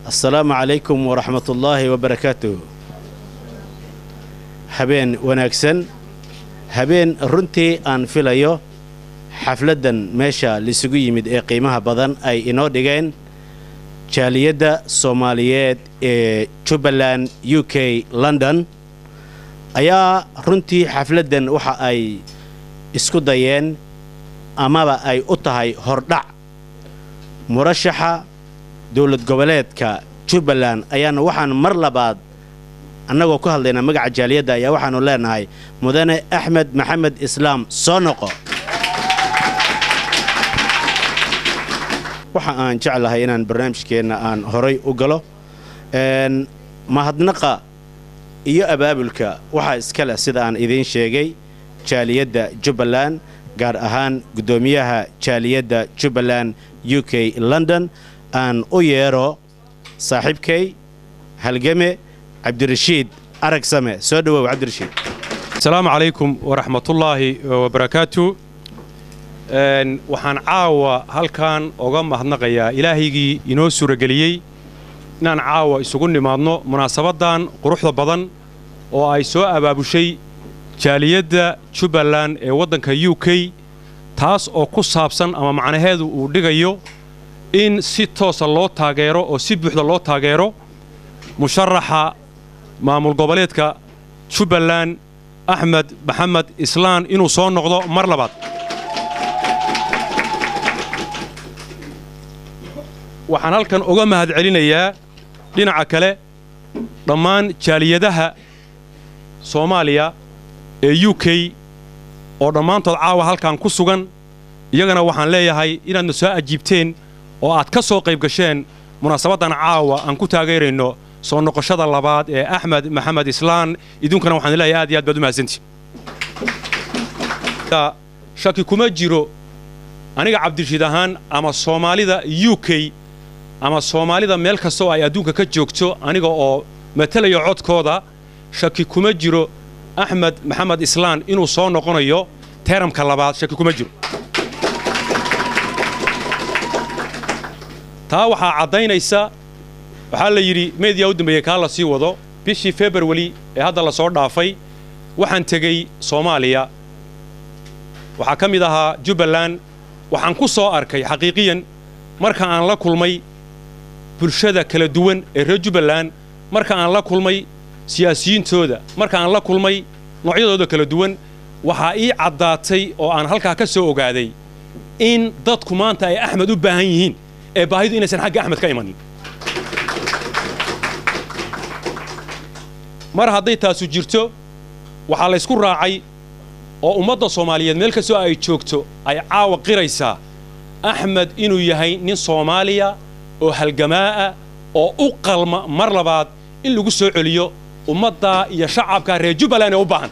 assalaamu calaykum waraxmatullaahi wabarakaatuh habeen wanaagsan habeen runtii aan filayo xafladdan meesha laisugu yimid ee qiimaha badan ay inoo dhigeen jaaliyadda soomaaliyeed ee jubbaland u k london ayaa runtii xafladdan waxa ay isku dayeen amaba ay u tahay hordhac murashaxa dowlad goboleedka jubbaland ayaana waxaan mar labaad annagoo ku hadlaynaa magaca jaaliyadda ayaa waxaannu leenahay mudane axmed maxamed islaam soo noqo waxa aan jeclahay inaan barnaamijkeenna aan horay u galo mahadnaqa iyo abaabulka waxaa iska leh sida aan idiin sheegay jaaliyadda jubbaland gaar ahaan guddoomiyaha jaaliyadda jubbaland u k london aan u yeero saaxiibkay halgame cabdirashiid aragsame soo dhowow cabdirashiid asalaamu calaykum waraxmatullaahi wabarakaatu waxaan caawa halkan oga mahadnaqayaa ilaahaygii inoo suurageliyey inaan caawa isugu nimaadno munaasabaddan quruxda badan oo ay soo abaabushay jaaliyadda jubbaland ee waddanka u k taas oo ku saabsan ama macnaheedu uu dhigayo in si toosa loo taageero oo si buuxda loo taageero musharaxa maamul goboleedka jubbaland axmed maxamed islaan inuu soo noqdo mar labaad waxaan halkan uga mahad celinayaa dhinaca kale dhammaan jaaliyadaha soomaaliya ee u k oo dhammaantood caawa halkan ku sugan iyagana waxaan leeyahay inaadna soo ajiibteen oo aad ka soo qayb gasheen munaasabaddan caawa aan ku taageerayno soo noqoshada labaad ee axmed maxamed islaan idinkuna waxaan leeyahay aad iyo aad baad u mahadsantihin shaki kuma jiro aniga cabdirashiid ahaan ama soomaalida u k ama soomaalida meel kastoo ay adduunka ka joogto aniga oo matalaya codkooda shaki kuma jiro axmed maxamed islaan inuu soo noqonayo teeramka labaad shaki kuma jiro taa waxaa caddaynaysa waxaa la yidhi meediyaa u dambeeyey kaa la sii wado bishii februari ee hadda la soo dhaafay waxaan tegey soomaaliya waxaa ka mid ahaa jubbaland waxaan ku soo arkay xaqiiqiyan marka aan la kulmay bulshada kala duwan ee reer jubbaland marka aan la kulmay siyaasiyiintooda marka aan la kulmay noocyadooda kala duwan waxaa ii caddaatay oo aan halkaa ka soo ogaaday in dadku maanta ay axmed u baahan yihiin ee baahidu inaysan xagga axmed ka imanin mar hadday taasu jirto waxaa laysku raacay oo ummadda soomaaliyeed meel kastoo ay joogto ay caawa qiraysaa axmed inuu yahay nin soomaaliya oo halgamaa'a oo u qalma mar labaad in lagu soo celiyo ummaddaa iyo shacabka reer jubbaland ee u baahan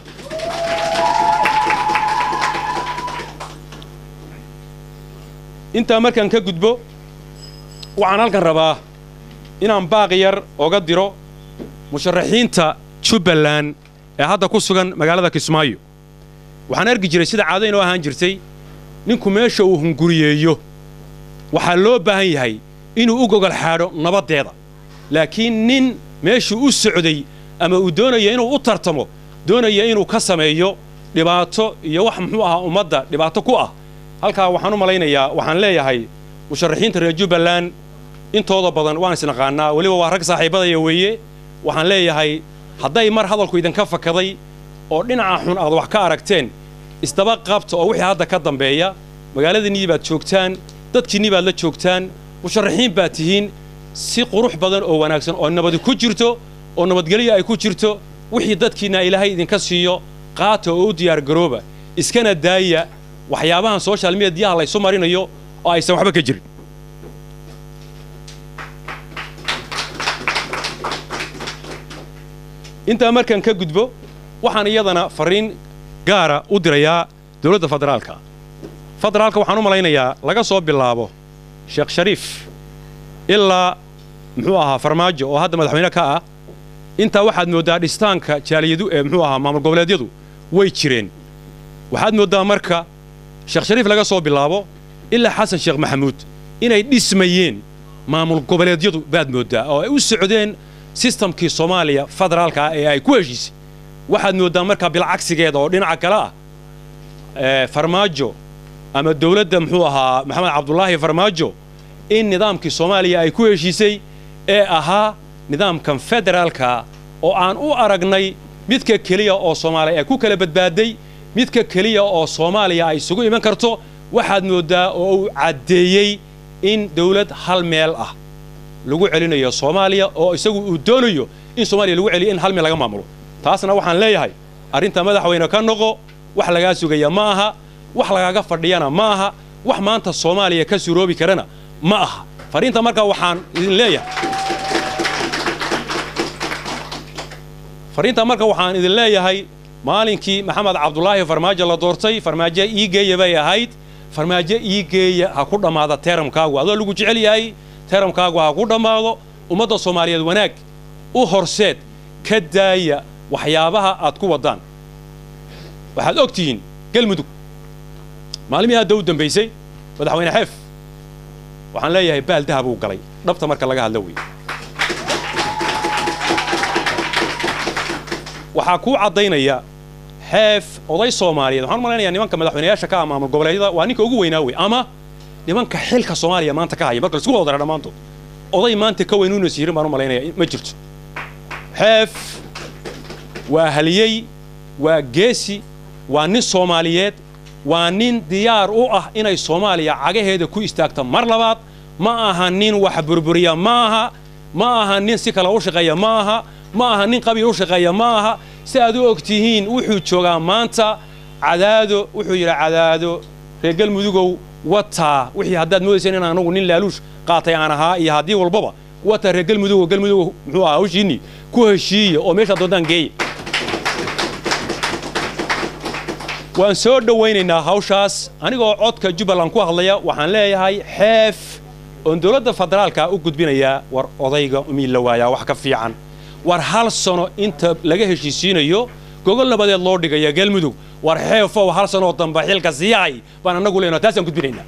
intaa markaan ka gudbo waxaan halkan rabaa inaan baaqi yar oga diro musharaxiinta jubbaland ee hadda ku sugan magaalada kismaayo waxaan argi jiray sida caado inoo ahaan jirtay ninku meesha uu hunguriyeeyo waxaa loo baahan yahay inuu u gogol xaadho nabaddeeda laakiin nin meeshuu u socday ama uu doonaya inuu u tartamo doonaya inuu ka sameeyo dhibaato iyo wax muxuu ahaa ummadda dhibaato ku ah halkaa waxaan u malaynayaa waxaan leeyahay musharaxiinta reer jubbaland intooda badan waan isnaqaannaa weliba waa rag saaxiibadaya weeye waxaan leeyahay hadday mar hadalku idinka fakaday oo dhinaca xun aad wax ka aragteen isdaba qabta oo wixii hadda ka dambeeya magaaladiinnii baad joogtaan dadkiinnii baad la joogtaan musharaxiin baad tihiin si qurux badan oo wanaagsan oo nabadi ku jirto oo nabadgelyo ay ku jirto wixii dadkiinna ilaahay idinka siiyo qaata oo u diyaargarooba iskana daaya waxyaabahan social mediyaha laysu marinayo oo aysan waxba ka jirin intaa markaan ka gudbo waxaan iyadana farriin gaara u dirayaa dowladda federaalka federaalka waxaan u malaynayaa laga soo bilaabo sheekh shariif ilaa muxuu ahaa farmaajo oo hadda madaxweyne ka ah intaa waxaad mooddaa dhistaanka jaaliyadu ee muxuu ahaa maamul goboleedyadu way jireen waxaad mooddaa marka sheekh shariif laga soo bilaabo ilaa xasan sheekh maxamuud inay dhismayeen maamul goboleedyadu baad mooddaa oo ay u socdeen sistamkii soomaaliya federaalka ah ee ay ku heshiisay waxaad mooddaa markaa bilcagsigeeda oo dhinaca kale ah farmaajo ama dowladda muxuu ahaa maxamed cabdulaahi farmaajo in nidaamkii soomaaliya ay ku heshiisay ee ahaa nidaamkan federaalka oo aan u aragnay midka keliya oo soomaaliya ay ku kala badbaaday midka keliya oo soomaaliya ay isugu iman karto waxaad mooddaa oo uu caddeeyey in dawlad hal meel ah lagu celinayo soomaaliya oo isagu uu doonayo in soomaaliya lagu celiyo in hal meel laga maamulo taasna waxaan leeyahay arrinta madaxweyne ka noqo wax lagaa sugaya ma aha wax lagaaga fadhiyana ma aha wax maanta soomaaliya ka suroobi karana ma aha fariinta markaa waxaan idin leeyahay fariinta marka waxaan idin leeyahay maalinkii maxamed cabdulaahi farmaajo la doortay farmaajo ii geeya bay ahayd farmaajo ii geeya ha ku dhammaada teeramkaagu adoo lagu jecel yahay teeramkaagu ha ku dhammaado ummadda soomaaliyeed wanaag u horseed ka daaya waxyaabaha aad ku waddaan waxaad og tihiin galmudug maalmihii hadda u dambaysay madaxweyne xeef waxaan leeyahay baal dahab uu galay dhabta marka laga hadlo weeye waxaa kuu caddaynaya xeef oday soomaaliyeed waxaan u malaynayaa nimanka madaxweynayaasha ka ah maamul goboleedyada waa ninka ugu weynaa wey ama nimanka xilka soomaaliya maanta ka haya marka laisku wada dara dhammaantood oday maanta ka weyn uuna siirin baan u malaynaya ma jirto xeef waa haliyey waa geesi waa nin soomaaliyeed waa nin diyaar u ah inay soomaaliya cagaheeda ku istaagto mar labaad ma aha nin wax burburiya ma aha ma aha nin si kale u shaqeeya ma aha ma aha nin qabiil u shaqeeya ma aha si aad u og tihiin wuxuu joogaa maanta cadaado wuxuu yidhi cadaado reer galmudugow wataa wixii haddaad moodayseen in anagu nin laaluush qaatay aan ahaa iyo haddii walbaba wataa reer galmudugow galmudugow muxuu ahaa hawshiinni ku heshiiya oo meeshaad doontaan geeya waan soo dhowaynaynaa hawshaas anigoo codka jubbaland ku hadlaya waxaan leeyahay xeef oon dowladda federaalka u gudbinayaa war odayga umiil la waayaa wax ka fiican war hal sano inta laga heshiisiinayo gogol nabadeed loo dhigaya galmudug war xeefow hal sanoo dambe xilka siyahay baan annagu leenaha taasaan gudbinaynaa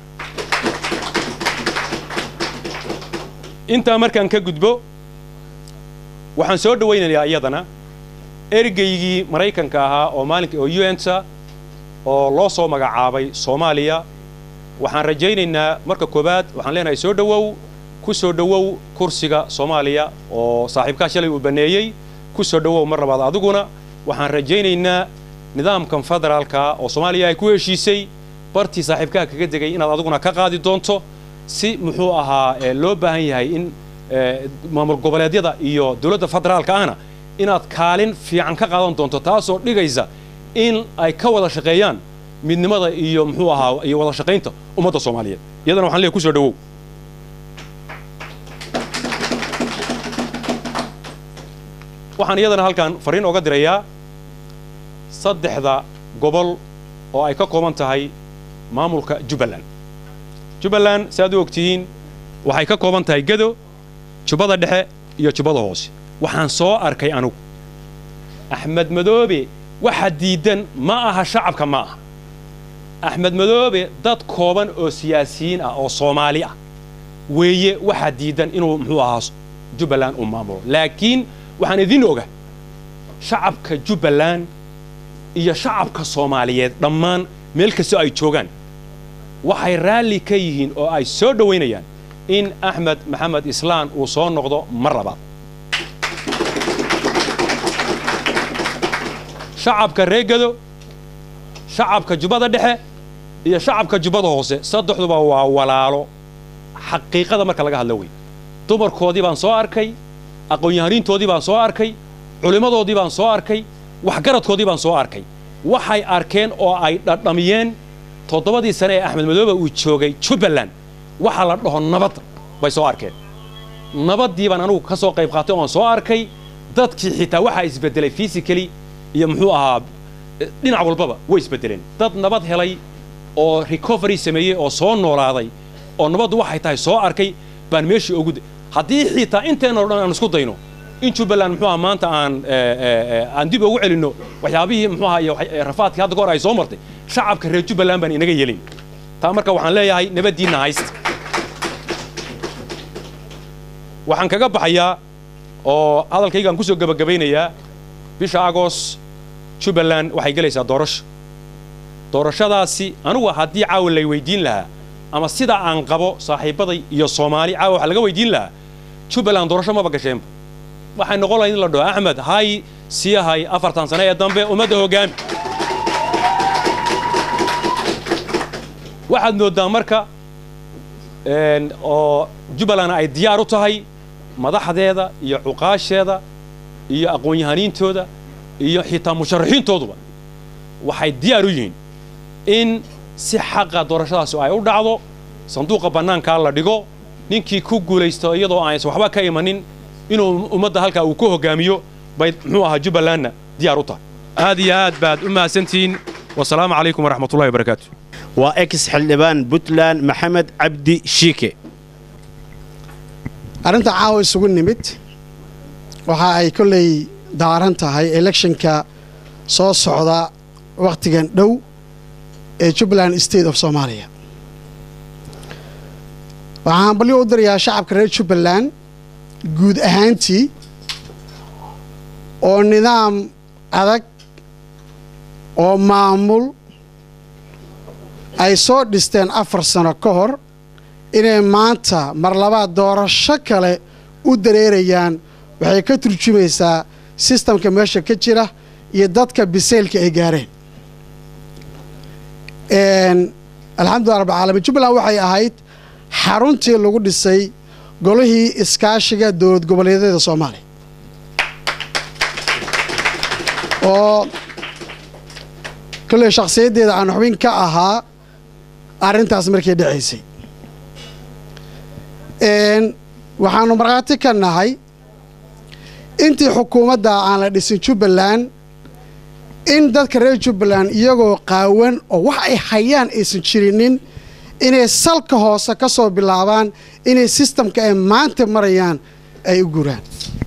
intaa markaan ka gudbo waxaan soo dhowaynayaa iyadana ergeygii maraykanka ahaa oo maalinka oo un-ta oo loo soo magacaabay soomaaliya waxaan rajaynaynaa marka koowaad waxaan leenahay soo dhowow ku soo dhowow kursiga soomaaliya oo saaxiibkaa shalay uu banneeyey ku soo dhowow mar labaad adiguna waxaan rajaynaynaa nidaamkan federaalka oo soomaaliya ay ku heshiisay bartii saaxiibkaha kaga degay inaad adiguna ka qaadi doonto si muxuu ahaa loo baahan yahay in maamul goboleedyada iyo dowladda federaalka ahna inaad kaalin fiican ka qaadan doonto taasoo dhigaysa in ay ka wada shaqeeyaan midnimada iyo muxuu ahaa iyo wada shaqaynta ummadda soomaaliyeed iyadana waxaan leeyahay ku soo dhowow waxaan iyadana halkan fariin ooga dirayaa saddexda gobol oo ay ka kooban tahay maamulka jubbaland jubbaland si aad u ogtihiin waxay ka kooban tahay gedo jubbada dhexe iyo jubbada hoose waxaan soo arkay anugu axmed madoobe waxa diidan ma aha shacabka ma aha axmed madoobe dad kooban oo siyaasiyiin ah oo soomaali ah weeye waxaa diidan inuu muxuu ahaa jubbaland uu maamulo laakiin waxaan idin oga shacabka jubbaland iyo shacabka soomaaliyeed dhammaan meel kastoo ay joogaan waxay raalli ka yihiin oo ay soo dhowaynayaan in axmed maxamed islaan uu soo noqdo mar labaad shacabka reegado shacabka jubbada dhexe iyo shacabka jubbada hoose saddexduba waa walaalo xaqiiqada marka laga hadlo wey dumarkoodii baan soo arkay aqoon-yahaniintoodii baan soo arkay culimmadoodii baan soo arkay waxgaradkoodii baan soo arkay waxay arkeen oo ay dhadhamiyeen toddobadii sane ee axmed madoobe uu joogay jubbaland waxaa la dhaho nabadda bay soo arkeen nabaddii baan anugu ka soo qayb qaatay oon soo arkay dadkii xitaa waxaa isbeddelay physically iyo muxuu ahaa dhinac walbaba way isbeddeleen dad nabad helay oo recovery sameeyey oo soo noolaaday oo nabaddu waxay tahay soo arkay baan meeshii ugu haddii xitaa inteennao dhan aan isku dayno in jubbaland muxuu aha maanta aan aan dib ugu celinno waxyaabihii muxuu aha iyo rafaadkii hadda kahor ay soo martay shacabka reer jubbaland baan inaga yeelin taa marka waxaan leeyahay nabaddiinna haysta waxaan kaga baxayaa oo hadalkaygaan ku soo gebagabaynayaa bisha agoos jubbaland waxay gelaysaa doorasho doorashadaasi anugu haddii caawa lay weydiin lahaa ama sida aan qabo saaxiibbaday iyo soomaali caawa waxaa laga weydiin lahaa jubbaland doorasho maba gasheenba waxay noqon lahayd in la dhaho axmed hay sii hay afartan sane ee dambe ummadda hoggaami waxaad mooddaa marka oo jubbaland ay diyaar u tahay madaxdeeda iyo cuqaasheeda iyo aqoon-yahaniintooda iyo xitaa musharaxiintooduba waxay diyaar u yihiin in si xaqa doorashadaasi ay u dhacdo sanduuqa bannaankaa la dhigo ninkii ku guulaysto iyadoo aanaysan waxba ka imanin inuu ummadda halkaa uu ku hoggaamiyo bay muxuu ahaa jubbalandna diyaar u tahay aad iyo aad baad u mahadsantihiin wasalaamu calaykum waraxmatullahi wabarakaatu waa ex xildhibaan puntland maxamed cabdi shiike arrinta caawa isugu nimid waxa ay kolley daaran tahay electionka soo socda wakhtigan dhow ee jubbaland state of soomaaliya waxaan balyo u dirayaa shacabka reer jubbaland guud ahaantii oo nidaam adag oo maamul ay soo dhisteen afar sano ka hor inay maanta mar labaad doorasho kale u dareerayaan waxay ka turjumaysaa sistamka meesha ka jira iyo dadka biseylka ay gaareen alxamdulillah rabbilcaalamiin jubbaland waxay ahayd xaruntii lagu dhisay golihii iskaashiga dowlad goboleedyada soomaaliya oo kolley shakhsiyaddeeda aan xubin ka ahaa arrintaas markay dhacaysay waxaannu markhaati ka nahay intii xukuumadda aan la dhisin jubbaland in dadka reer jubbaland iyagoo qaawan oo wax ay hayaan aysan jirinin inay salka hoose ka soo bilaabaan inay sistamka ay maanta marayaan ay u guraan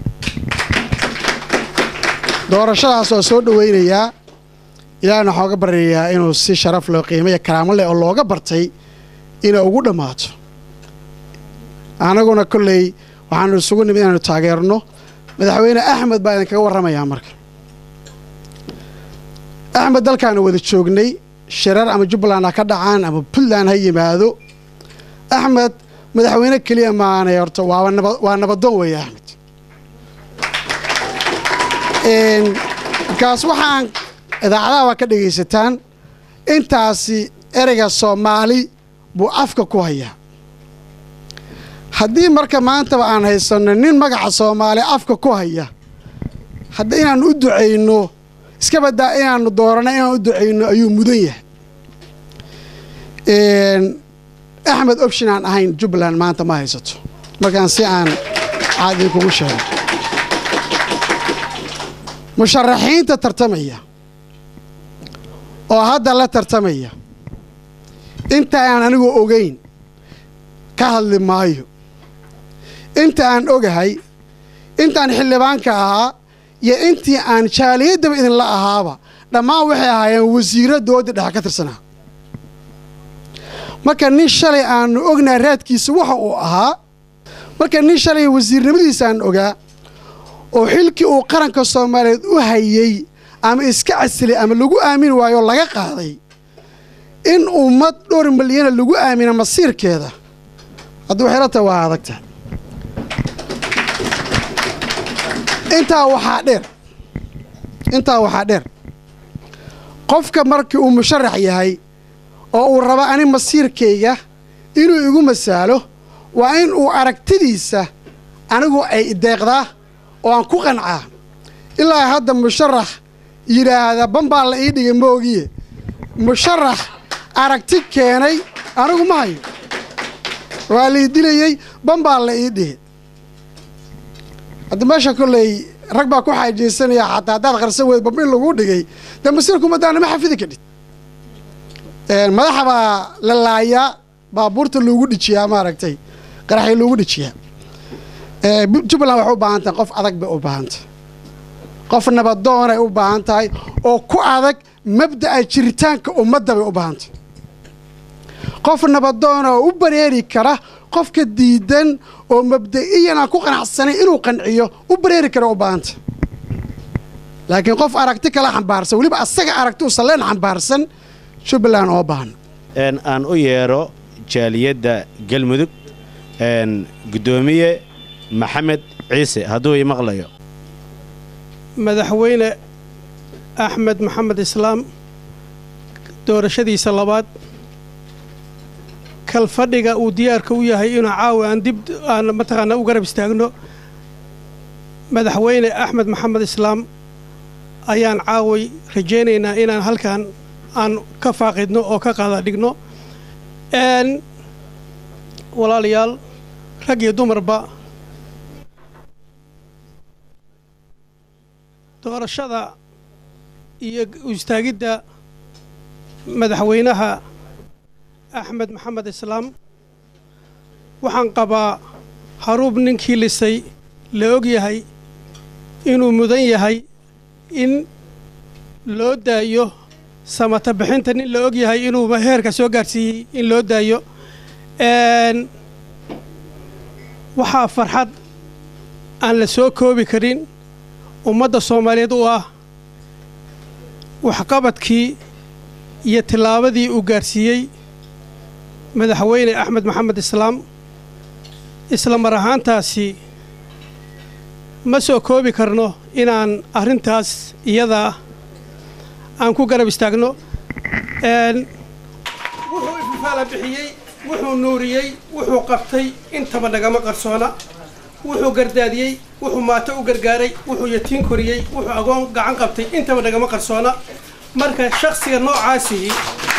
doorashadaas waa soo dhowaynayaa ilaahna waxaa uga baryayaa inuu si sharaf loo qiimaya karaamo leh oo looga bartay inay ugu dhammaato annaguna kolley waxaanu isugu nimid inaanu taageerno madaxweyne axmed baa idinkaga warramayaa marka axmed dalkaanu wada joognay shirar ama jubbaland ha ka dhacaan ama puntland ha yimaado axmed madaxweyne keliya maanay horta waaba naba waa nabadoon weeye axmed markaas waxaan idaacadaha waa ka dhegaysataan intaasi ereyga soomaali buu afka ku hayaa haddii marka maantaba aan haysanno nin magaca soomaali afka ku haya hadda inaannu u ducayno iska baddaa inaannu dooranno inaan u ducayno ayuu mudan yahay axmed option aan ahayn jubbaland maanta ma haysato markaan si aan caadi kugu sheego musharaxiinta tartamaya oo hadda la tartamaya inta aan anigu ogayn ka hadli maayo inta aan ogahay intaan xildhibaanka ahaa iyo intii aan jaaliyaddaba idinla ahaaba dhammaan waxay ahaayeen wasiirro dowladda dhexe ka tirsanaa marka nin shalay aannu ognaa raadkiisa waxa uu ahaa marka nin shalay wasiirnimadiisa aan ogaa oo xilkii uu qaranka soomaaliyeed u hayey ama iska casilay ama lagu aamini waayo laga qaaday in ummad dhowr milyana lagu aamina masiirkeeda haddii waxayla tahay waa adagta intaa waxaa dheer intaa waxaa dheer qofka markii uu musharax yahay oo uu raba ani masiirkayga inuu igu masaalo waa in uu aragtidiisa anigu ay ideeqdaa oo aan ku qancaa ilaa hadda musharax yidhaahda bambaa la ii dhigay moogiye musharax aragti keenay anigu ma hayo waa lii dilayey bambaa la ii dhihi hadda meesha kolley rag baa ku xaajaysanaya xataa haddaad qarsan weyd bamba in laguu dhigay dee masiirku madaana ma xafidi kadhid madaxa baa la laayaa baabuurta loogu dhijiyaa maaragtay qaraxii loogu dhijiyaa jubbaland waxay u baahan tahay qof adag bay u baahan tahay qof nabadoonay u baahan tahay oo ku adag mabda'a jiritaanka ummadda bay u baahan tahay qof nabadoona oo u bareeri kara qofka diidan oo mabda'iyan aan ku qanacsanay inuu qanciyo u bareeri kara u baahanta laakiin qof aragti kala xambaarsan weliba asaga aragti u salleen xambaarsan jubbaland oo baahna aan u yeedho jaaliyadda galmudug guddoomiye maxamed ciise hadduu ii maqlayo madaxweyne axmed maxamed islaam doorashadiisa labaad kalfadhiga uu diyaarka u yahay inuu caawa aan dib aan mataqaanaa u garab istaagno madaxweyne axmed maxamed islaam ayaan caaway rajaynaynaa inaan halkan aan ka faaqidno oo ka qaada dhigno walaalayaal rag iyo dumarba doorashada iyo istaagidda madaxweynaha axmed maxamed islaam waxaan qabaa haruub ninkii lisay la og yahay inuu mudan yahay in loo daayo samata bixinta nin la og yahay inuu heerka soo gaarsiiyey in loo daayo waxaa farxad aan la soo koobi karin ummadda soomaaliyeed u ah waxqabadkii iyo tillaabadii uu gaarsiiyey madaxweyne axmed maxamed islaam isla mar ahaantaasi ma soo koobi karno inaan arrintaas iyadaa aan ku garab istaagno wuxuu ififaala bixiyey wuxuu nuuriyey wuxuu qabtay intaba nagama qarsoona wuxuu gardaadiyey wuxuu maato u gargaaray wuxuu yatiin koriyey wuxuu agoon gacan qabtay intaba nagama qarsoona marka shakhsiga noocaasihi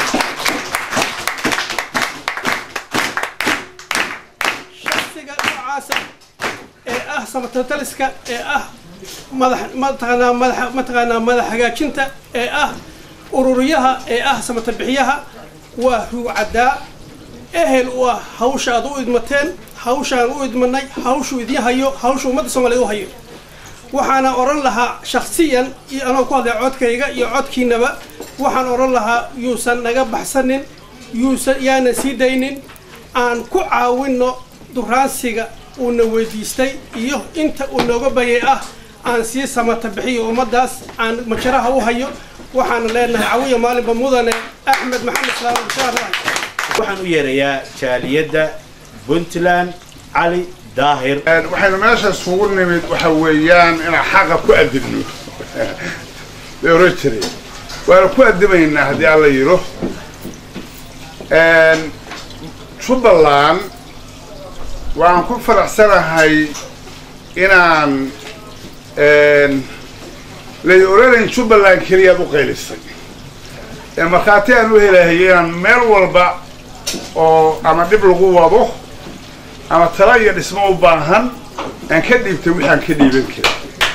shakhsiga noocaasa ee ah samatataliska ee ah madax mataqaanaa madax mataqaanaa madax hagaajinta ee ah ururiyaha ee ah samatabixiyaha waa ruucaddaa ehel u ah hawsha aad u idmateen hawshaan u idmanay hawshuu idiin hayo hawshu ummadda soomaliyeed u hayo waxaana odhan lahaa shakhsiyan iyo anoo ku hadlay codkayga iyo codkiinaba waxaan odhan lahaa yuusan naga baxsanin yuusan yaanan sii daynin aan ku caawinno duraansiga uuna weydiistay iyo inta uu nooga bayay ah aan sii samata bixiyo ummaddaas aan majaraha u hayo waxaana leenahay cawiya maalinba mudane axmed maxamed islaam waxaan u yeerayaa jaaliyadda puntland cali daahir waxaynu meesha isugu nimid waxa weeyaan inaan xaqa ku adibno bay oran jireen waana ku adimaynaa haddii alla yidho jubbaland waxaan ku faraxsanahay inaan lay oranayn jubbaland keliyaad u qaylisay ee markhaati aan u helahay inaan meel walba oo ama dhib lagu wado ama tala iyo dhismo u baahan aan ka dhiibtay waxaan ka dhiiban karin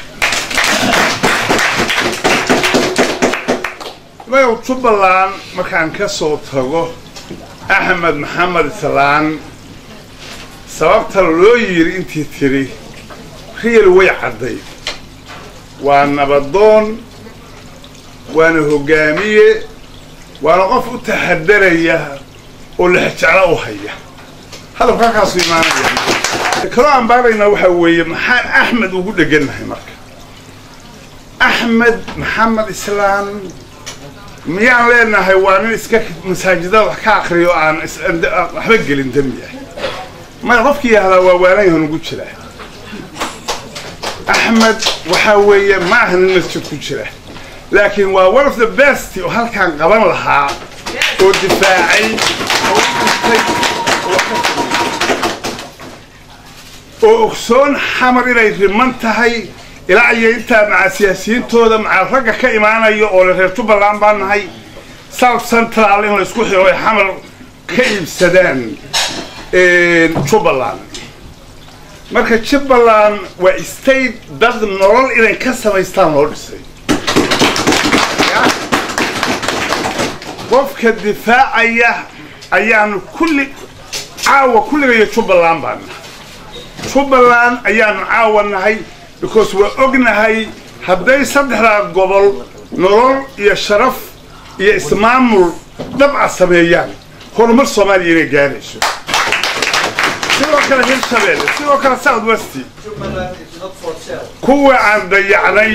mayow jubbaland markaan ka soo tago axmed maxamed islaan sababta loo yidhi intii tidhi riyal way cadday waa nabadoon waana hoggaamiye waana qof u taxadaraya oo lexjeclo u haya hadalka halkaasu imaanaya kaloo aan baaraynaa waxaa weeye maxaan axmed ugu dhegannahay marka axmed maxamed islaam miyaan leenahay waa nin iska masaajidada wax ka akriyo aan waxba gelin dembi ah maya qofkii yahdaa waa waanayahan ugu jira axmed waxaa weeye ma aha nin masjid ku jira laakiin waa one of the best oo halkaan qaban lahaa oo difaacay oo dhintay oo ogsoon xamar inay riman tahay ilaa iyo intaa maca siyaasiyiintooda maca ragga ka imaanaya oo le reer jubbaland baan nahay south central in la isku xiro ay xamar ka iibsadaan jubbaland marka jubbaland waa state dad nolol inay ka samaystaan loo dhisay qofka difaacaya ayaanu kulli caawa kulligayo jubbaland baan nahay jubbaland ayaanu caawa nahay because waa ognahay hadday saddexdaa gobol nolol iyo sharaf iyo ismaamul dabca sameeyaan horumar soomaaliya inay gaarayso sidoo kale hirshabeelle sidoo kale south west kuwa aan dayacnay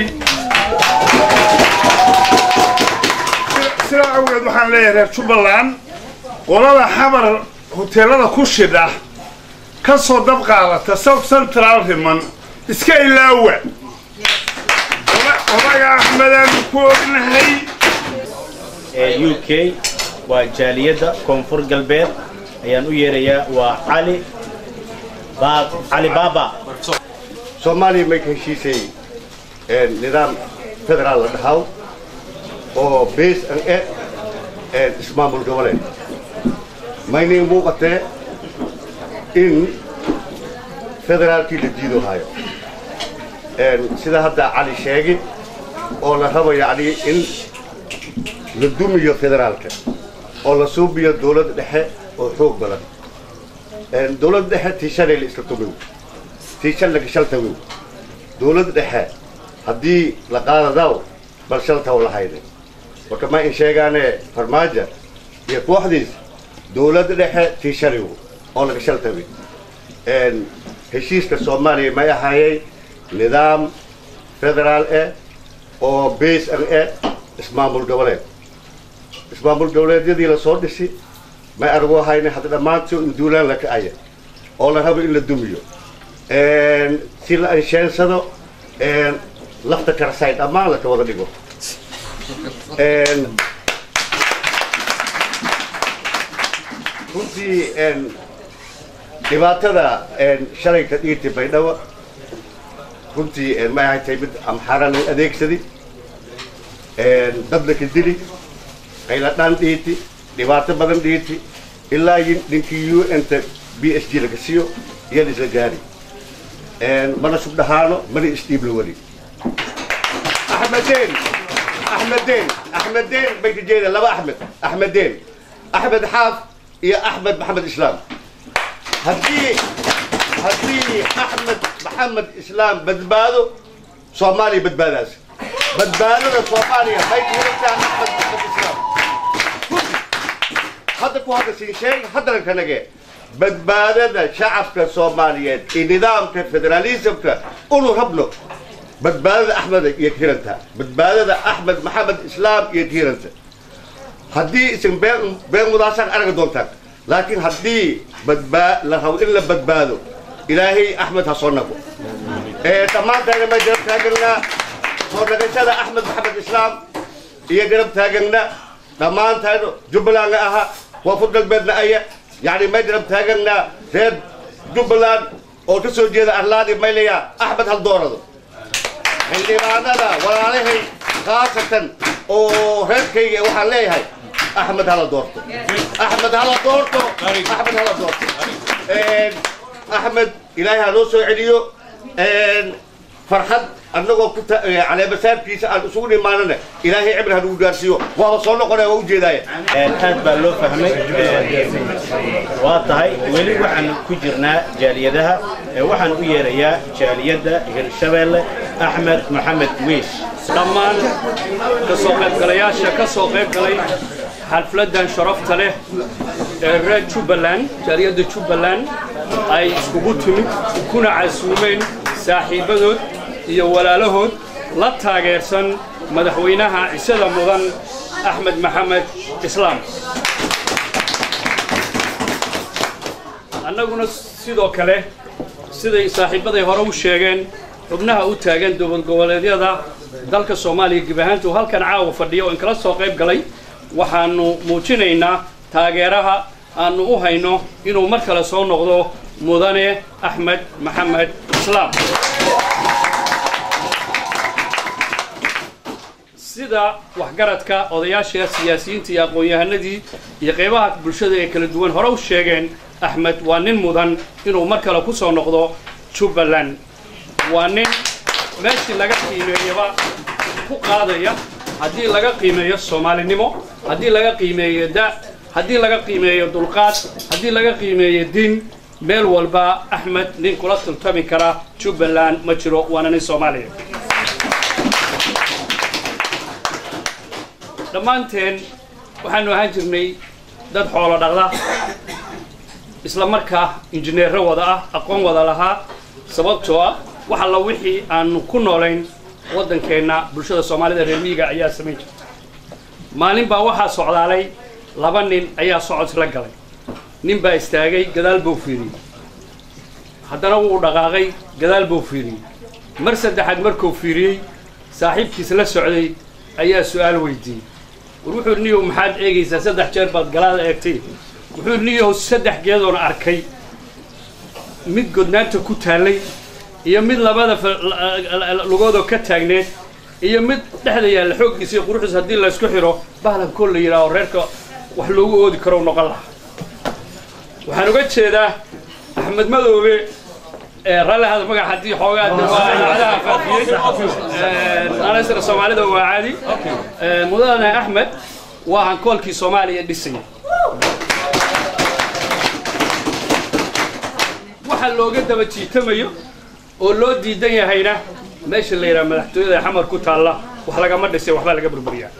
sidaa awgeed waxaan leeyahay reer jubbaland qolada xamar hoteelada ku shidha ka soo dab qaadata south central riman iska ilaawa odaga axmedaan ku ognahay ee u k waa jaaliyadda koonfur galbeed ayaan u yeerayaa waa cali Baab- cali baaba soomaaliya may ka heshiisay nidaam federaal la dhahaw oo base an e ismaamul goboleed maynay muuqatee in federaalkii la diido hayo sida hadda cali sheegi oo la rabo yacni in la dumiyo federaalka oo la suubiyo dowladda dhexe oo xoog badan dowladda dhexe tii shalay la isla tumiyo tii shan laga shaltawiw dowladda dhexe haddii la qaadadaw bal shaltaw lahayne marka ma in sheegaane farmaajo iyo kooxdiis dowladda dhexe tii shaliw oo laga shaltawi heshiiska soomaaliya may ahaayey nidaam federaal eh oo base an eh ismaamul goboleed ismaamul goboleedyadii lasoo dhisi may argu ahayne hadda dhammaantood in duulaan la kacaya oo la rabo in la dumiyo si la ansheensado lafta karasay dhammaan laka wada dhigo runtii dhibaatada shalay ka dhiirtay baydhabo runtii may ahay tahay mid amxaara la adeegsadi dad laka dili qayla dhaan dhiiti dhibaato badan dhiiti ilaa ninkii u n ta b s g laga siiyo iyada isla gaari mana subdhahaano mana isdhiib la weli axmedeen axmedeen axmedeen bay ka jeeda laba axmed axmedeen axmed xaaf iyo axmed maxamed islaam haddii haddii axmed maxamed islaam badbaado soomaaliya badbaadaas badbaadada soomaaliya bay kuhelataa axmed maxamed islaam hadda ku hadda siin sheeg haddana kanage badbaadada shacabka soomaaliyeed iyo nidaamka federaalismka unu rabno badbaadada axmed iyo tiranta badbaadada axmed maxamed islaam iyo tiranta haddii isan been been mudaasaan aragi doontaan laakiin haddii badbaa la rabo in la badbaado ilaahay axmed ha soo nago dhammaantaana may garab taaganaa soo nagashada axmed maxamed islaam iyo garab taaganna dhammaantaana jubbalandna aha koonfur galbeedna aya يعني ما يدرب تاجنا ريد جبلان او تسو جيدا اهلادي ميليا احمد هالدورة اللي معنا ولا عليه خاصة او ريد كي وحال ليه هاي احمد هلا دورته احمد هلا دورته احمد هلا دورته احمد الهي هلوسو عليو فرحد annagoo ku caleemasaabkiisa aan isugu imaanana ilaahay cibri hanugu gaarsiiyo waaba soo noqonaya waa ujeedaaya aad baa loo fahmay waa tahay weli waxaan ku jirnaa jaaliyadaha waxaan u yeerayaa jaaliyadda hirshabeelle axmed maxamed wiish dhammaan ka soo qaybgalayaasha ka soo qayb galay xalfladdan sharafta leh ee reer jubbaland jaaliyadda jubbaland ay iskugu timid kuna casuumeen saaxiibbadood iyo walaalahood la taageersan madaxweynaha cisada mudan axmed maxamed islaam annaguna sidoo kale siday saaxiibbaday hore u sheegeen xubnaha u taagan dowlad goboleedyada dalka soomaaliya gib ahaantu halkan caawa fadhiya oo inkala soo qayb galay waxaannu muujinaynaa taageeraha aannu u hayno inuu mar kale soo noqdo mudane axmed maxamed islaam sida waxgaradka odayaasha siyaasiyiinta iyo aqoon-yahanadii iyo qaybaha bulshada ee kala duwan hore u sheegeen axmed waa nin mudan inuu mar kale ku soo noqdo jubbaland waa nin meeshii laga qiimeeyaba ku qaadaya haddii laga qiimeeyo soomaalinimo haddii laga qiimeeyo da haddii laga qiimeeyo dulqaad haddii laga qiimeeyo diin meel walba axmed nin kula tiltami kara jubbaland ma jiro waana nin soomaaliya dhammaanteen waxaanu ahaan jirnay dad xoolo dhaqda isla markaa injineero wada ah aqoon wada lahaa sababtoo ah wax alla wixii aanu ku noolayn waddankeenna bulshada soomaalida reer miyiga ayaa samayn jirta maalin baa waxaa socdaalay laba nin ayaa socod la galay nin baa istaagay gadaal buu fiiriyey haddana wuu dhaqaaqay gadaal buu fiiriyey mar saddexaad markuu fiiriyey saaxiibkiis la socday ayaa su'aal weydiiyey war wuxuu niyow maxaad eegaysaa saddex jeer baad galaada eegtay wuxuu niyow saddex geedoon arkay mid godnaanta ku taallay iyo mid labada lugoodoo ka taagneed iyo mid dhexda yaalla xooggiisa iyo quruxdiisa haddii laysku xidho bahlan kol la yidhaaho reerka wax loogu oodi karo noqon lahaa waxaan uga jeedaa axmed madoobe rallihada magac haddii xoogaa daacadaha faafiyey nalasra soomaalida waa caadi mudane axmed waa hankoolkii soomaaliya dhisaya waxa looga daba jiitamayo oo loo diidan yahayna meesha la yidhaha madaxtooyada ee xamar ku taalla wax lagama dhisay waxbaa laga burburiyaa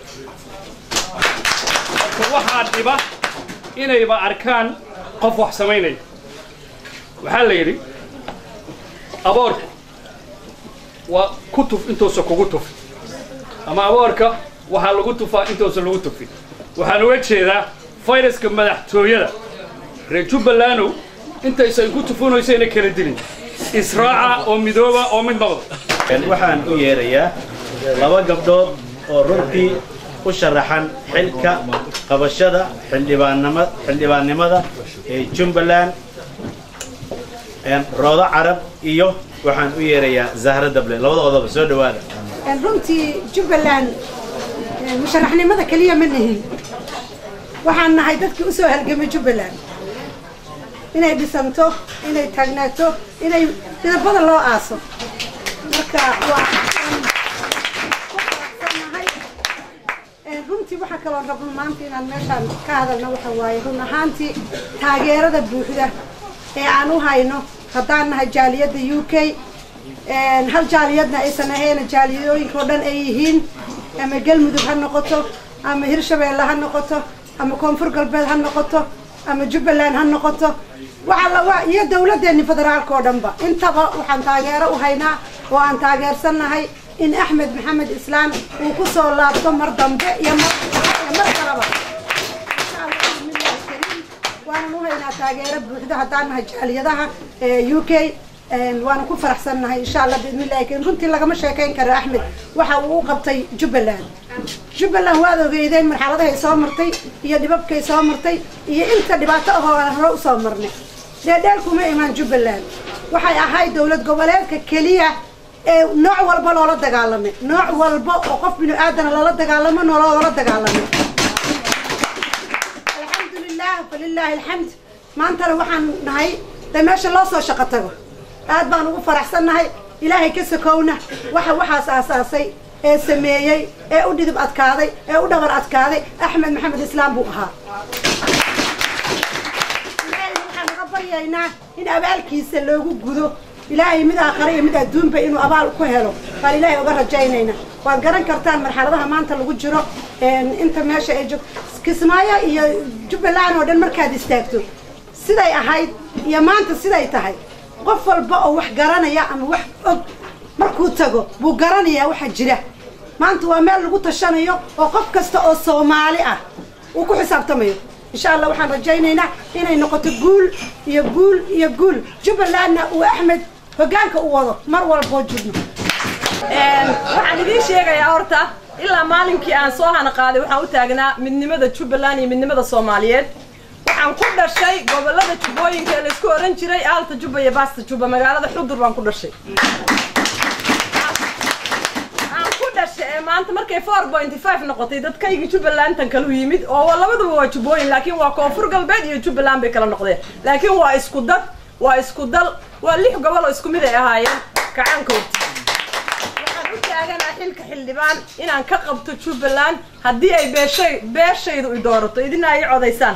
marka waxaa dhiba inayba arkaan qof wax samaynaya waxaa la yidhi aboorka waa ku tuf intuusa kugu tufi ama aboorka waxaa lagu tufaa intuusa lagu tufin waxaan uga jeedaa fayraska madaxtooyada reer jubbalanow intaysan ku tufunaysayna kala dilin israaca oo midooba oo mid noqda waxaan u yeerayaa laba gabdhood oo runtii u sharaxan xilka qabashada xildhibaannima xildhibaannimada ee jumbaland roodo carab iyo waxaan u yeerayaa zahra dable labadoodaba soo dhowaada runtii jubbaland musharaxnimada keliya ma nihin waxaan nahay dadkii u soo halgamay jubbaland inay dhisanto inay taagnaato inay midabada loo aaso marka waa runtii waxaa kaloo rabno maanta inaan meeshaan ka hadalno waxa waaye run ahaantii taageerada buuxda ee aan u hayno haddaan nahay jaaliyadda u k hal jaaliyadna aysan ahayna jaaliyadooyinka oo dhan ay yihiin ama galmudug ha noqoto ama hirshabeelle ha noqoto ama koonfur galbeed ha noqoto ama jubbaland ha noqoto waa iyo dawladdeeni federaalka oo dhanba intaba waxaan taageero u haynaa oo aan taageersannahay in axmed maxamed islaan uu ku soo laabto mar dambe iyo mar kalaba waanan u haynaa taageero buuxda haddaan nahay jaaliyadaha u k waana ku faraxsannahay insha allah biidnillahi karim runtii lagama sheekayn karo axmed waxa uu u qabtay jubbaland jubbaland waad ogeydeen marxaladahay soo martay iyo dhibabkay soo martay iyo inta dhibaato ahoo aan hore usoo marnay dheedheel kuma imaan jubbaland waxay ahayd dowlad goboleedka keliya ee nooc walba loola dagaalamay nooc walba oo qof binu aadana loola dagaalamo noloola dagaalamay alxamdulilah falilaahi alxamd maantana waxaan nahay de meesha loo soo shaqo tago aad baan ugu faraxsannahay ilaahay ka sakowna waxa waxaas aasaasay ee sameeyey ee u dhidib adkaaday ee u dhabar adkaaday axmed maxamed islaam buu ahaa ilaahay waxaan uga baryaynaa in abaalkiisa loogu gudo ilaahay mid aakhare iyo mid adduunba inuu abaal ku helo baan ilaahay uga rajaynayna waad garan kartaan marxaladaha maanta lagu jiro inta meesha ay joog kismaayo iyo jubbaland oo dhan markaad istaagto siday ahayd iyo maanta siday tahay qof walba oo wax garanaya ama wax og markuu tago buu garanayaa waxa jira maanta waa meel lagu tashanayo oo qof kasta oo soomaali ah uu ku xisaabtamayo insha allah waxaan rajaynaynaa inay noqoto guul iyo guul iyo guul jubbalandna uu axmed hoggaanka u wado mar walboo jirno waxaan idiin sheegayaa horta ilaa maalinkii aan soo hana qaaday waxaan u taagnaa midnimada jubbaland iyo midnimada soomaaliyeed waxaan ku dhashay gobolada jubbooyinka ee laysku oran jiray aalta jubba iyo baasta jubba magaalada xudur baan ku dhashay aan ku dhashay ee maanta markay four point five noqotay dadkaygii jubbalandan kalu yimid oo labaduba waa jubbooyin laakiin waa koonfur galbeed iyo jubbaland bay kala noqdeen laakiin waa isku dad waa isku dal waa lix gobol oo isku mid ay ahaayeen kacaankoodti waxaan u taaganaa xilka xildhibaan inaan ka qabto jubbaland haddii ay beeshay beeshaydu i doorato idina ay codaysaan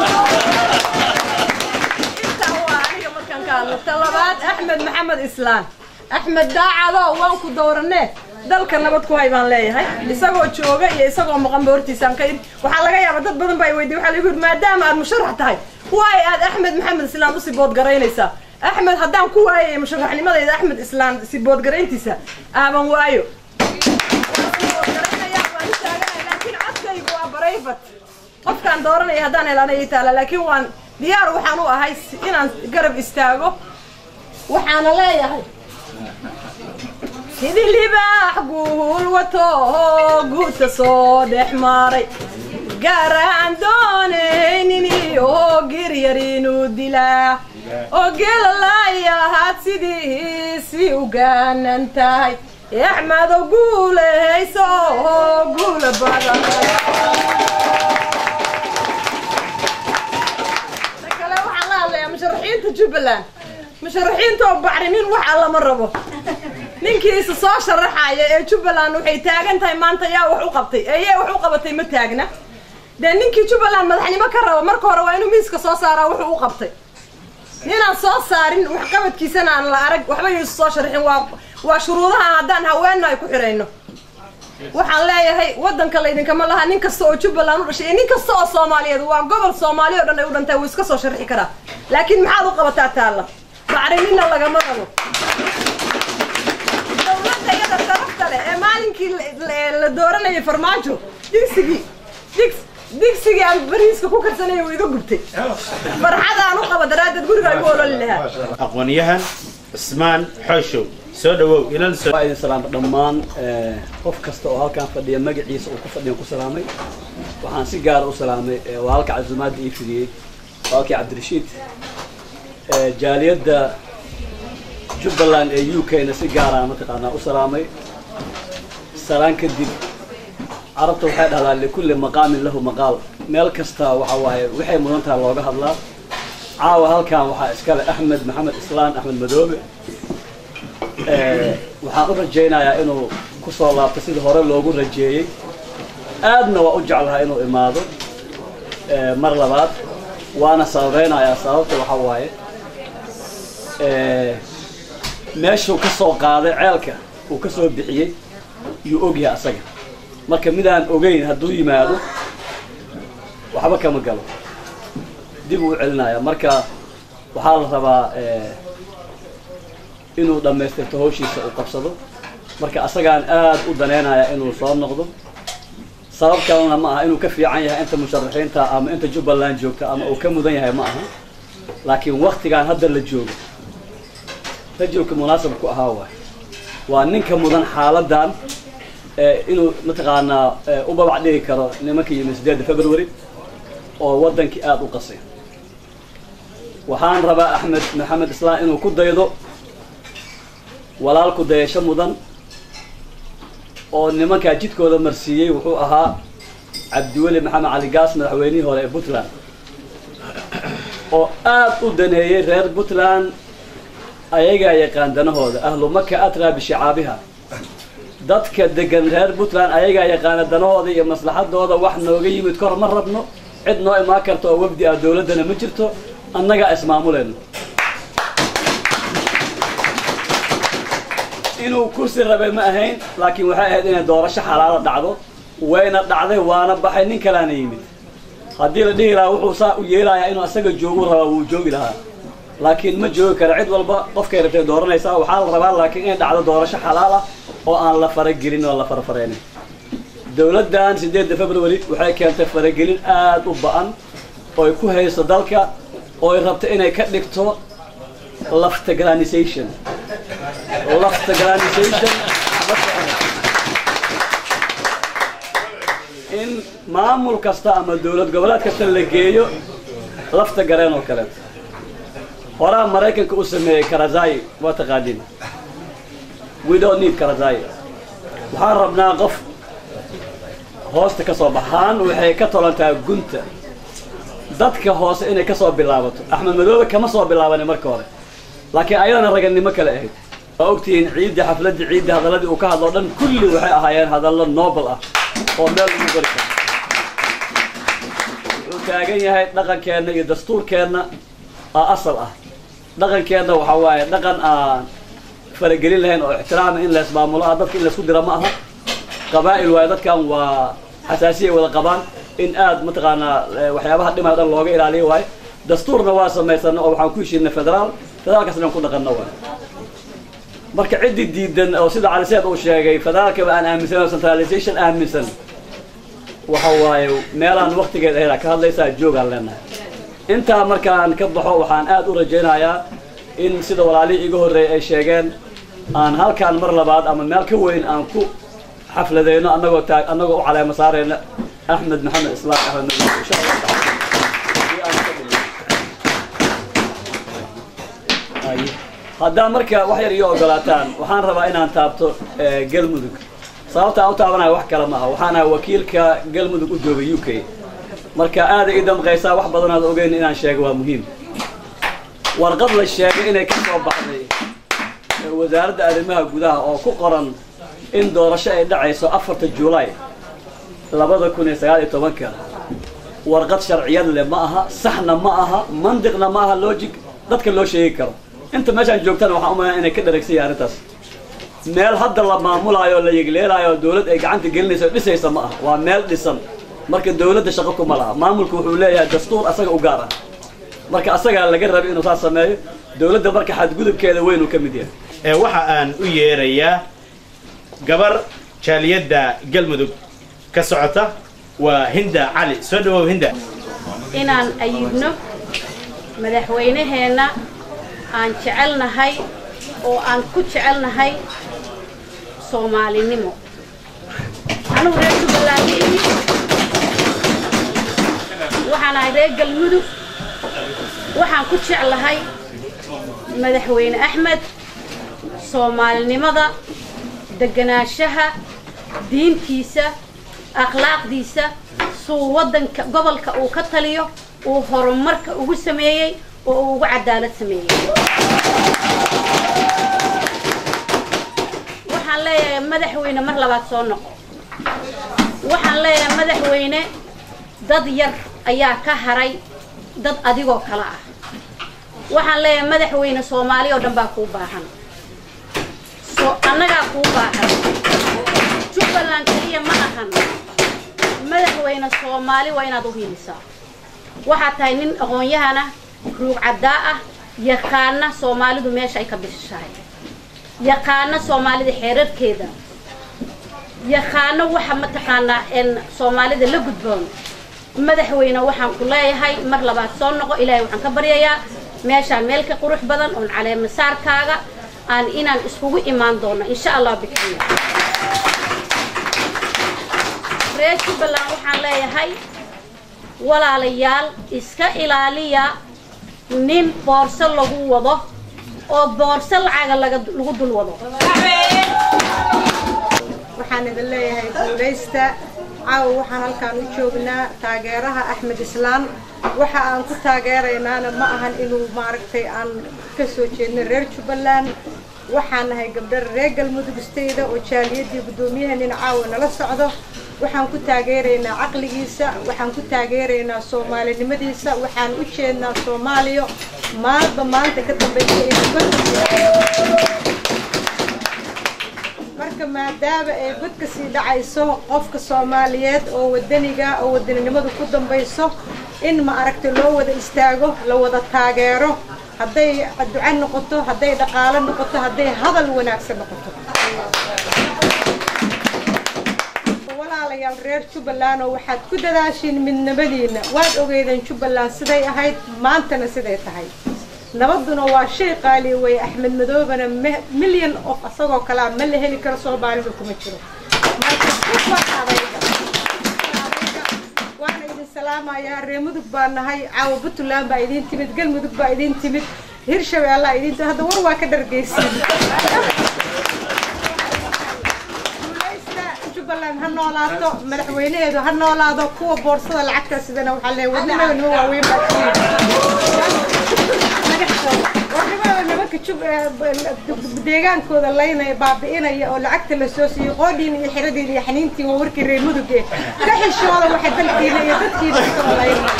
intaa waa aniga markaan ka hadlo talabaad axmed maxamed islaan axmed daacado waan ku dooranee dalka nabad ku hay baan leeyahay isagoo jooga iyo isagoo maqanba hortiisaan ka idhi waxaa laga yaabaa dad badan baa i weydiye waxaa lagu yidhi maadaama aad musharax tahay waay aad axmed maxamed islaan u sibood garaynaysaa axmed haddaan ku waayay musharaxnimadayda axmed islaan sibood garayntiisa aaban waayo Waan sibood garaynayaa, waan u taaganahay, laakiin codkaygu waa barayfat qofkaan dooranaya haddaan helana ii taala laakiin waan diyaar waxaan u ahay si- inaan garab istaago waxaana leeyahay sidii libaax guul wato oo guudka soo dhex maray gaaraan doonaynin iyo giryar inuu dilaa oo geelalayahaad sidiisi u gaanan tahay axmedo guulehayso oo guula badan ta kale waxaan la hadlayaa musharaxiinta jubbaland musharaxiinta oo bacrimin wax alla ma rabo ninkii isa soo sharaxaya ee jubbaland waxay taagan tahay maanta yaa wax u qabtay ee yaa wax u qabatay ma taagna dee ninkii jubbaland madaxnimo ka rabo marka hore waa inuu miiska soo saaraa wuxuu u qabtay ninaan soo saarin waxqabadkiisana aan la arag waxba yuusa soo sharaxin waa waa shuruudaha haddaan haweenna ay ku xidhayno waxaan leeyahay waddanka laydinkama laha nin kasta oo jubbaland u dhashay iyo nin kasta oo soomaaliyeed waa gobol soomaali oo dhan ay u dhantay wuu iska soo sharxi karaa laakiin maxaad u qabataa taalla bacriminna lagama rabo dowladda iyada sharafta leh ee maalinkii la- la- la dooranayay farmaajo digsigii digs digsigii aan bariiska ku karsanayay wuu iga gubtay farxad aan u qaba daraaddeed guriga igu ololi lahaa aqoon-yahan cismaan xooshow soo dhawow ilal soo waa idin salaamay dhammaan eh, qof kasta oo halkan fadhiya magaciisa uu ku fadhiyan ku salaamay waxaan si gaara u salaamay eh, waa halka casuumaadda ii fidiyey waa halkii cabdirashiid Eh, jaaliyadda jubbaland ee u k na si gaara mataqaanaa u salaamay salaan kadib carabta waxay dhahdaa likulli maqaamin lahu maqaal meel kasta waxa waaye waxay mudan tahay looga hadlaa caawa halkan waxaa iskale axmed maxamed islaan axmed madoobe Eh, waxaan u rajaynayaa inuu ku soo laabto sidii hore loogu rajeeyey aadna waa u jeclahaa inuu imaado eh, mar labaad waana sababeynayaa sababta waxaa waaye eh, meeshuu ka soo qaaday ceelka uu ka soo bixiyey yuu ogyahay asaga marka midaan ogeyn hadduu yimaado waxba kama galo dib uu u celinaya marka waxaa la rabaa eh, inuu dhammaystirto hawshiisa uu qabsado marka asagaan aad u daneynaya inuu soo noqdo sabab kalena ma aha inuu ka fiican yahay inta musharaxiinta ama inta jubbaland joogta ama uu ka mudan yahay ma aha laakiin waktigaan hadda la joogo rajulka munaasab ku ahaa waay waa ninka mudan xaaladan ee inuu mataqaanaa ee, u babac dhigi karo nimanka yimi sideedda february oo wadankii aada u qasay waxaan rabaa axmed maxamed islaan inuu ku daydo walaalku dayasho mudan oo nimankaa jidkooda marsiiyey wuxuu ahaa cabdiweli maxamed cali gaas madaxweynihii hore ee puntland oo aad u daneeyey reer puntland ayagaa yaqaan danahooda ahlu maka atraa bishicaabiha dadka degan reer puntland ayagaa yaqaana danahooda iyo maslaxadooda wax nooga yimid kor ma rabno cid noo imaan karta oo wafdi ah dowladdana ma jirto annagaa ismaamuleyno inuu kursi rabay ma ahayn laakiin waxay ahayd inay doorasho xalaala dhacdo wayna dhacday waana baxay nin kalaana yimid haddii la dhihi lahaa wuxuu saa u yeelayaa inuu asaga joogu rabaa wuu joogi lahaa laakiin ma joogi kara cid walba qofkay rabtay dooranaysaa waxaa la rabaa laakiin inay dhacdo doorasho xalaal ah oo aan la faragelin oo la farafareynin dowladdan sideedda february waxay keentay faragelin aad u ba'an oo ay ku hayso dalka oo ay rabto inay ka dhigto laftagranisation laftagranisation ma ficno. in maamul kasta ama dowlad goboleed kasta la geeyo lafta gareen oo kaleeto horaa maraykanka u sameeyey karazai waa taqaaniin we don't need karazai waxaan rabnaa qof hoosta ka soo baxaan waxay ka tolantaa gunta dadka hoose inay ka soo bilaabato axmed madoobe kama soo bilaabanin marka hore laakiin ayadana ragannimo kale ahayd waa ogtihiin ciidda xafladda ciidda hadalladii uu ka hadlo dhan kulli waxay ahaayeen hadallo nobel ah oo meel lagu gori karo wuxuu taagan yahay dhaqankeenna iyo dastuurkeenna aa asal ah dhaqankeenna waxaa waaye dhaqan aan faragelin lahayn oo ixtiraama in laysmaamulo ah dadka in laysku dira ma aha qabaa'il waaye dadkan waa xasaasiyay wada qabaan in aad mataqaanaa eh, waxyaabaha dhimaya dhan looga ilaaliyo waaye dastuurna waa samaysana oo waxaan ku heshiinay federaal federaalkaasna aan ku dhaqanno waay marka ciddii diidan oo sida cali seed uu sheegay federaalkaba aan aaminsan oo centralization aaminsan waxa waaye meelaan waktigeed ahayd ka hadlaysaa joogaan leenahay intaa markaan ka baxo waxaan aad u rajaynayaa in sida walaalihii iga horreeyay ay sheegeen aan halkaan mar labaad ama meel ka weyn aan ku xafladayno annagoo taag annagoo u caleema saarayna axmed maxamed islaam axmed madow insha allah taala haddaa marka wax yar iyo ogolaataan waxaan rabaa inaan taabto galmudug sababta aan u taabanayo wax kale maaha waxaan ahay wakiilka galmudug u jooga u k marka aada ii damqaysaa wax badan aad ogeyn inaan sheego waa muhiim warqad la sheegay inay ka soo baxday wasaaradda arrimaha gudaha oo ku qoran in doorasho ay dhacayso afarta juulaay labada kun iyo sagaal iyo tobanka warqad sharciyad leh ma aha saxna ma aha mandiqna ma aha logic dadka loo sheegi karo inta meeshaan joogtana waxaan umalaya inay ka dharagsanyahay arrintaas meel hadda la maamulaayo o la yegleelaayo dawlad ay gacanta gelinayso o dhisaysa ma aha waa meel dhisan marka dawladda shaqo kuma laha maamulku wuxuu leeyahay dastuur asaga u gaar ah marka asagaa laga rabay inuu saas sameeyo dawladda marka xadgudubkeeda weyn uu ka mid yahay ee waxa aan u yeerayaa gabar jaaliyadda galmudug ka socota waa hinda cali soo dhawow hinda inaan ayidno madaxweynaheenna aan jecelnahay oo aan ku jecelnahay soomaalinimo anugu reer jubbaland imi waxaan ahay reer galmudug waxaan ku jeclahay madaxweyne axmed soomaalinimada deganaanshaha diintiisa akhlaaqdiisa suu waddanka gobolka uu ka taliyo uu horumarka ugu sameeyey oo uu ugu cadaalad sameeyey waxaan leeyahay madaxweyne mar labaad soo noqo waxaan leeyahay madaxweyne dad yar ayaa ka haray dad adigoo kale ah waxaan leeyahay madaxweyne soomaali oo dhan baa kuu baahan so annagaa kuu baahan jubbaland keliya ma ahan madaxweyne soomaali waa inaad u hiilisaa waxaad tahay nin aqoon-yahana ruug caddaa ah yaqaana soomaalidu meesha ay ka bishishahay yaqaana soomaalida xeerarkeeda yaqaano waxa mataqaanaa n soomaalida la gudboon madaxweyne waxaan ku leeyahay mar labaad soo noqo ilaahay waxaan ka baryayaa meeshaan meel ka qurux badan oon caleemasaarkaaga aan inaan iskugu imaan doono insha allah bikriya reer jubbaland waxaan leeyahay walaalayaal iska ilaaliya nin boorso lagu wado oo boorso lacaga laga lagu dul wado waxaan idin leeyahay guulaysta caawa waxaan halkaan u joognaa taageeraha axmed islaan waxa aan ku taageeraynaana ma ahan inuu maaragtay aan ka soo jeedno reer jubbaland waxaan nahay gabdho reer galmudug stayda oo jaaliyadii guddoomiyahanina caawa nala socdo waxaan ku taageeraynaa caqligiisa waxaan ku taageeraynaa soomaalinimadiisa waxaan u jeednaa soomaaliya maalba maanta ka dambaysa marka maadaama ay godka sii dhacayso qofka soomaaliyeed oo wadaniga oo wadaninimadu ku dambayso in ma aragta loo wada istaago la wada taageero hadday duco noqoto hadday dhaqaalo noqoto hadday hadal wanaagsan noqoto walaalayaal reer jubbaland oo waxaad ku dadaashiin midnimadiina waad ogeydeen jubbaland siday ahayd maantana siday tahay nabaduna waa shay qaali weeye axmed madoobana milyan of asagoo kalea ma la heli karo soomaalida kuma jiro waana idin salaamayaa reer mudug baa nahay caawa puntland baa idin timid galmudug baa idin timid hirshabeellaa idin timid hadda war waa ka dhargeysiin jubbaland ha noolaato madaxweynaheedu ha noolaado kuwa boorsada lacagta sidana waxaa leeyahay wadnimada nima waaweyn baa warnimada nimanka jub deegaankooda laynaya baabi'inaya oo lacagta la soo siiyey qoodhiin iyo xiradiin iyo xaniintiin waa warkii reer muduge ka xishooda waxa dalkiina iyo dadkiina kasoo laynaya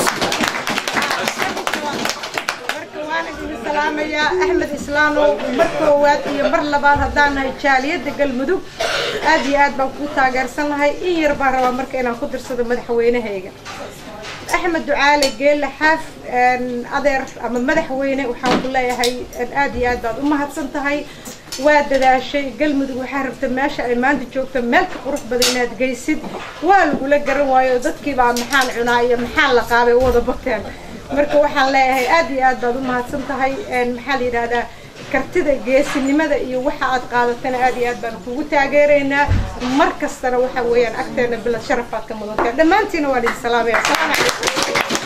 salaamayaa axmed islaanow mar koowaad iyo mar labaad haddaan nahay jaaliyadda galmudug aad iyo aad baan kuu taageersanahay in yar baan rabaa marka inaan ku dirsado madaxweynahayga axmed ducaale geelle xaaf adeer ama madaxweyne waxaan ku leeyahay aad iyo aad baad u mahadsan tahay waa dadaashay galmudug waxaa rabta meesha ay maanta joogto meel ka qurux badan inaad geysid waa lagula garan waayo dadkiibaa maxaan cunaa iyo maxaan la qaabay u wada bateen marka waxaan leeyahay aad iyo aad baad u mahadsan tahay maxaa la yidhahdaa kartida geesinimada iyo waxa aad qaadatana aad iyo aad baan kugu taageeraynaa mar kastana waxa weeyaan agteena bilad sharafaad ka mudantahay dhammaantiina waa idin salaamaya asalaamu calaykum